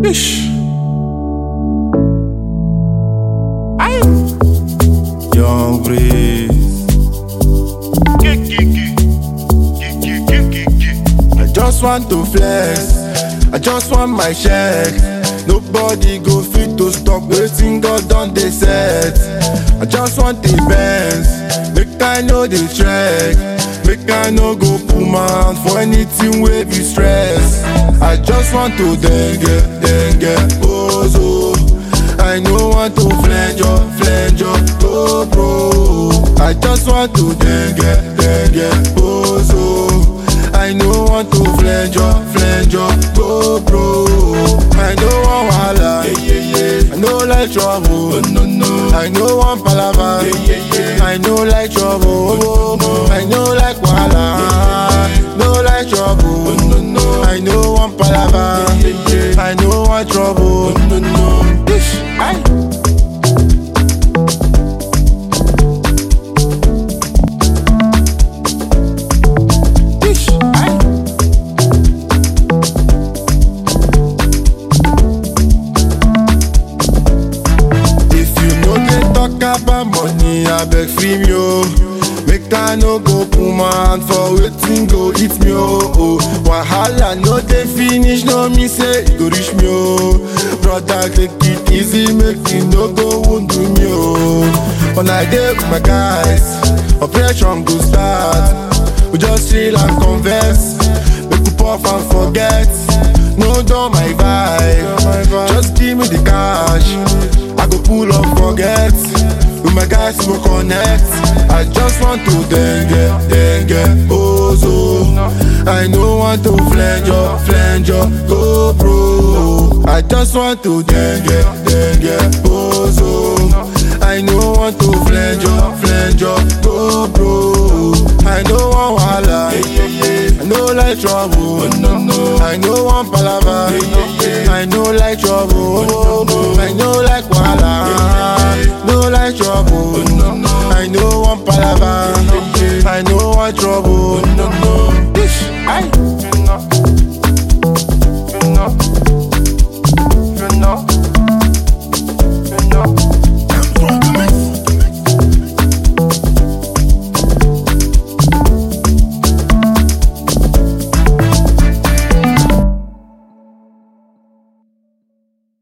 Ish. Aye. Young Breeze. I just want to flex. I just want my check. Nobody go fit to stop waiting God done they set. I just want the bands. Make I know the track. Make I no go pull my hand for anything wey be stress. I just want to dengue, dengue, bozo. I no want to flange up, flange up, go bro. I just want to dengue, dengue, bozo. I no want to flange up, flange up, go bro. I no want wahala, yeah, yeah, yeah. I no like trouble, no, no. I no want palava, yeah, yeah, yeah. I no like trouble, no, no. I no like wahala, no like trouble, no, no. I no want palava, yeah, yeah, yeah. I no want trouble, no, no. Ish, aye. Ish, aye. If you no dey talk about money, abeg free me o. Make I no go put my hand for wetin go eat me o. Oh. Wahala no dey finish, no mean say e go reach me o. Brother take it easy, make e no go wound me o. When I dey with my guys, operation go start. We just chill and converse, make we puff and forget. No dull my vibe, just give me the cash. I go pull up, forget. With my guys, we connect. I just want to dengue, dengue, bozo. I no want to flange up, flange up, go bro. I just want to dengue, dengue, bozo. I no want to flange up, flange up, go bro. I no want wahala, I no like trouble, no no. I no want palava, I no like trouble, I no like wahala, no like trouble, I no want palava, I no want trouble.